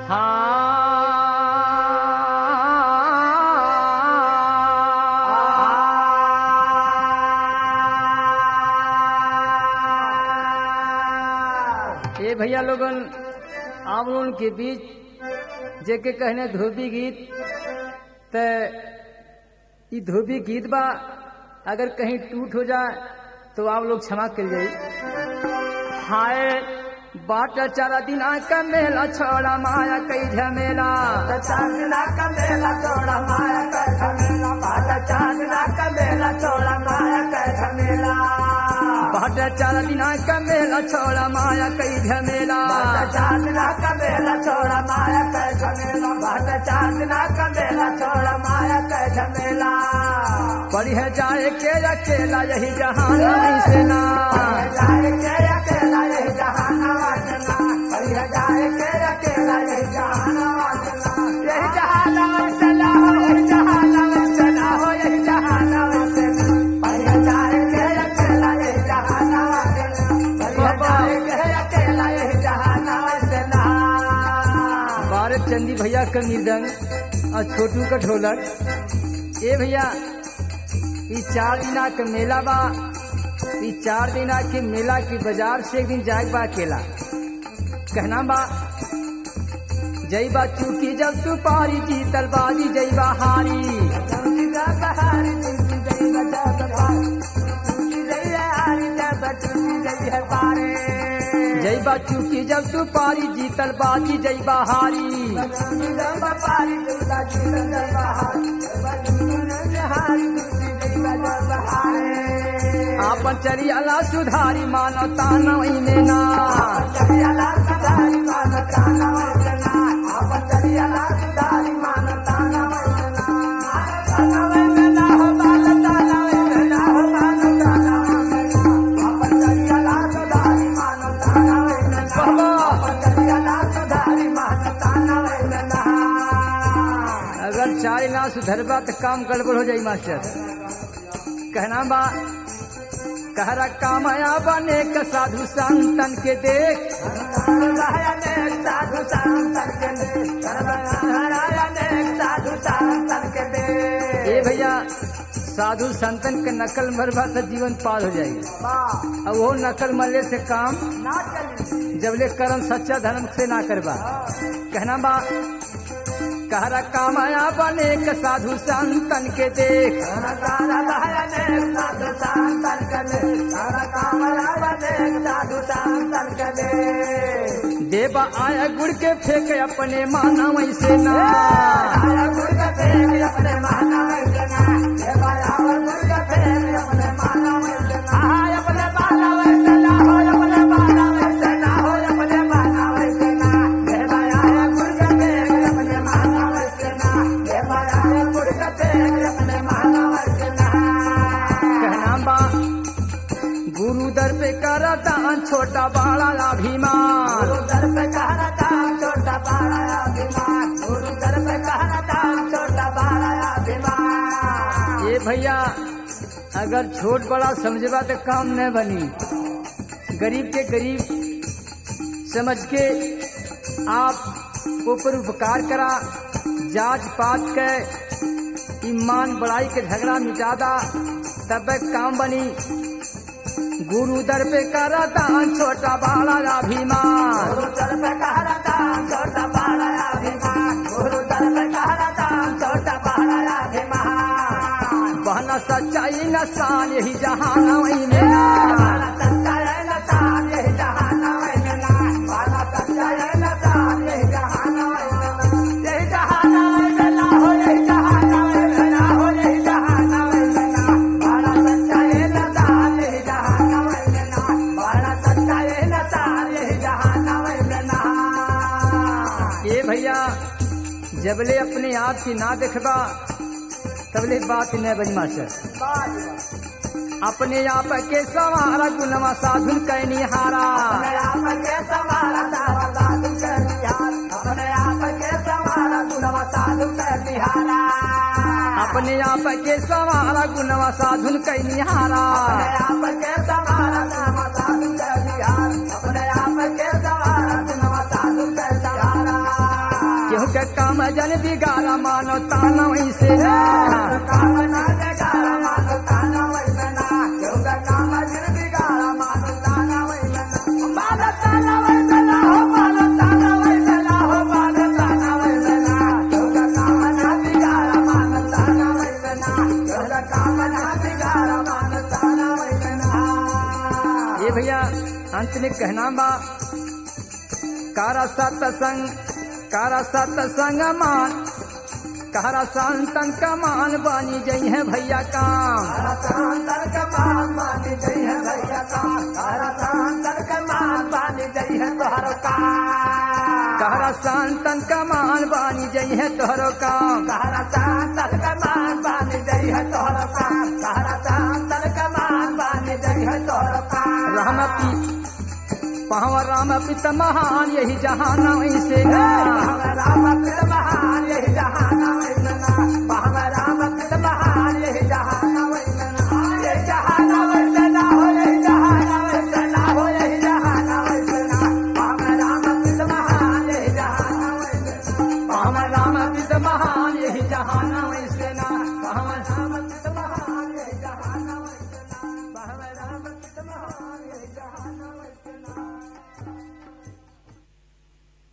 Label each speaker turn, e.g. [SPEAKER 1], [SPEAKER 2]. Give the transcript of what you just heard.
[SPEAKER 1] हाँ ये भैया लोगन आप लोगन के बीच जेके कहने धोबी गीत त ई धोबी गीत बा अगर कहीं टूट हो जाए तो आप लोग क्षमा कर जाई हाय बाट चारा दिन का मेला छोड़ा माया कई झमेला
[SPEAKER 2] चांदना का मेला छोड़ा माया का झमेला बाटा चांदना का मेला छोड़ा माया का झमेला
[SPEAKER 1] बाट चारा दिन का मेला छोड़ा माया कई झमेला
[SPEAKER 2] बाटा चांदना का मेला छोड़ा माया का झमेला बाटा चांदना का मेला छोड़ा माया का झमेला
[SPEAKER 1] पढ़ जाए के अकेला यही जहान से ना
[SPEAKER 2] जाए के अकेला यही जहाना वासना बढ़िया जाए के अकेला यही जहाना वासना यही जहाना वासना हो यही जहाना वासना हो यही जहाना वासना बढ़िया जाए के अकेला यही जहाना वासना बढ़िया जाए के अकेला यही जहाना वासना
[SPEAKER 1] भारत चंदी भैया का मृदंग और छोटू का ढोलक ए भैया ई चार दिना के मेला बा ई चार दिना के मेला के बाजार से एक दिन जाए बा अकेला कहना बा जई बा चूकी जब तू पारी जीतल बाजी जई बा हारी जई बा चूकी जब तू पारी जीतल बाजी जई बा हारी आपन चरियाला सुधारी मानो ताना में ना अगर चार ना सुधरबा तो काम गड़बड़ हो जाई मास्टर कहना बा कहरा कामया बने का साधु संतन के देख ए भैया साधु संतन के नकल मरबा तो जीवन पार हो जाएगी अब वो नकल मरले से काम जबले कर्म सच्चा धर्म से ना करबा कहना बा कहरा कामया बने का साधु संतन के देख देवा आया गुड़ के फेंक अपने माना वैसे ना कहना बा गुरु दर पे करा दान छोटा बड़ा अभिमान ये भैया अगर छोट बड़ा समझबा तो काम न बनी गरीब के गरीब समझ के आप ऊपर उपकार करा जांच पात के ईमान बड़ाई के झगड़ा मिटादा तब काम बनी गुरु दर पे करा दान छोटा बड़ा अभिमान बहना सच्चाई नसान यही जहान वही में ना ये भैया जबले अपने आप की ना देखबा तबले बात न बनी मास्टर अपने आप के सवारा गुनवा साधुन कैनी हारा अपने आप के सवारा गुनवा साधुन कैनी हारा जन बिगाड़ा मानो ताना वैसे ना
[SPEAKER 2] कामना जगारा मानो ताना वैसना योगा काम जिन बिगाड़ा मानो ताना वैसना मानो ताना वैसना हो मानो ताना वैसना हो मानो ताना वैसना योगा कामना बिगाड़ा मानो ताना वैसना योगा कामना बिगाड़ा मानो ताना वैसना
[SPEAKER 1] ये भैया अंत में कहना बा कारा सत्संग कारा सत्संग मान कारा संतन का मान बानी जई है भैया काम
[SPEAKER 2] तारा सांतर का मान बानी जई है भैया का तारा सांतर का मान बानी जई है तोहर का
[SPEAKER 1] कारा संतन का मान बानी जई है तोहरो काम
[SPEAKER 2] तारा सांतर का मान बानी जई है तोहर का तारा सांतर का मान बानी जई है तोहर का
[SPEAKER 1] राम पी पाव राम पित महान यही जहान ऐसे ना
[SPEAKER 2] राम राम महान यही जहान